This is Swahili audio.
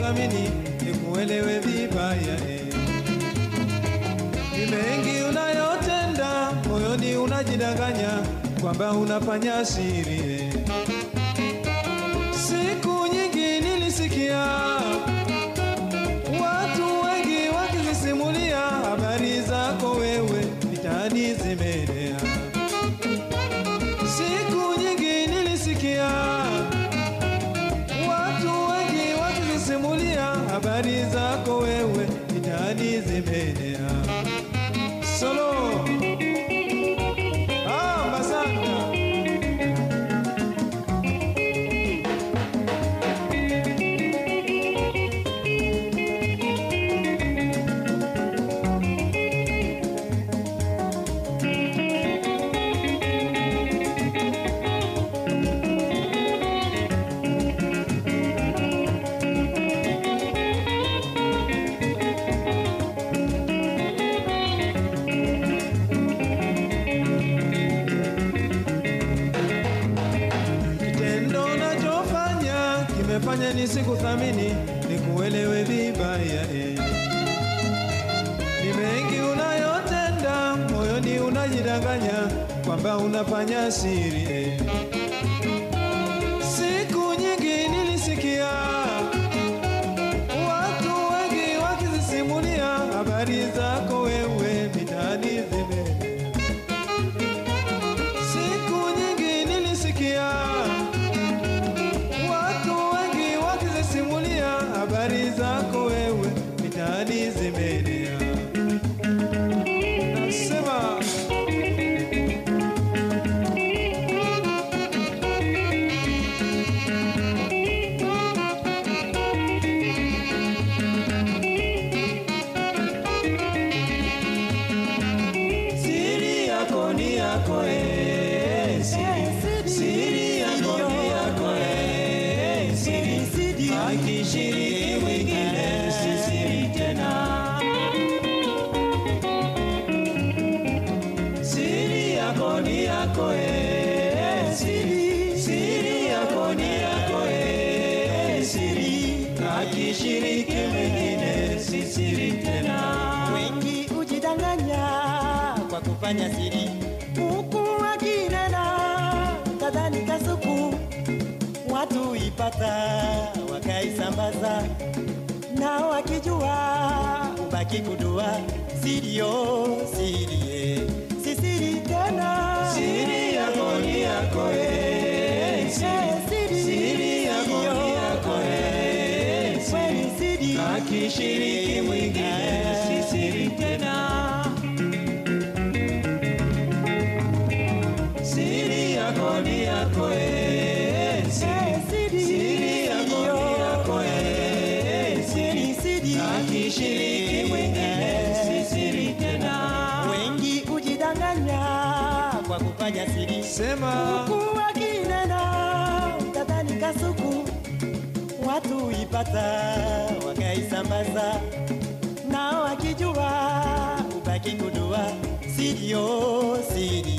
nisikuthamini, nikuelewe vibaya eh. Ni mengi unayotenda, moyoni unajidanganya kwamba unafanya siri eh. Siku nyingi nilisikia watu wengi wakizisimulia habari zako wewe mitaani zimeenea. Siku nyingi nilisikia watu wengi wakizisimulia habari zako wewe mitaani zimeenea. Solo ah, Masanda. Kitendo unachofanya kimefanya nisikuthamini, nikuelewe vibaya eh. Ni mengi unayotenda, moyoni unajidanganya kwamba unafanya siri eh. Siku nyingi nilisikia watu wengi wakizisimulia habari zako wewe mitaani zimeenea. Siku nyingi nilisikia watu wengi wakizisimulia habari zako wewe mitaani zimeenea. Nasema siri yako ni yako eh, siri, siri yako ni yako eh, siri, akishiriki mwingine si siri tena. Siri yako ni yako eh, siri, siri yako ni yako eh, siri, akishiriki mwingine si siri tena. Wengi hujidanganya kwa kufanya siri, huku wakinena kadhani kasuku, watu ipata wakaisambaza, na wakijua ubaki kudua sirio sirie si siri tena Siri yako ni yako eh, siri, siri yako ni yako eh, Kweli siri, siri akishiriki mwingine si siri tena. Siri yako ni yako eh, siri, siri yako ni yako eh, siri, akishiriki mwingine si siri tena. wengi hujidanganya kwa kufanya siri Sema huku wakinena kadhani kasuku, watu ipata wakaisambaza, na wakijua ubaki kudua sirio siri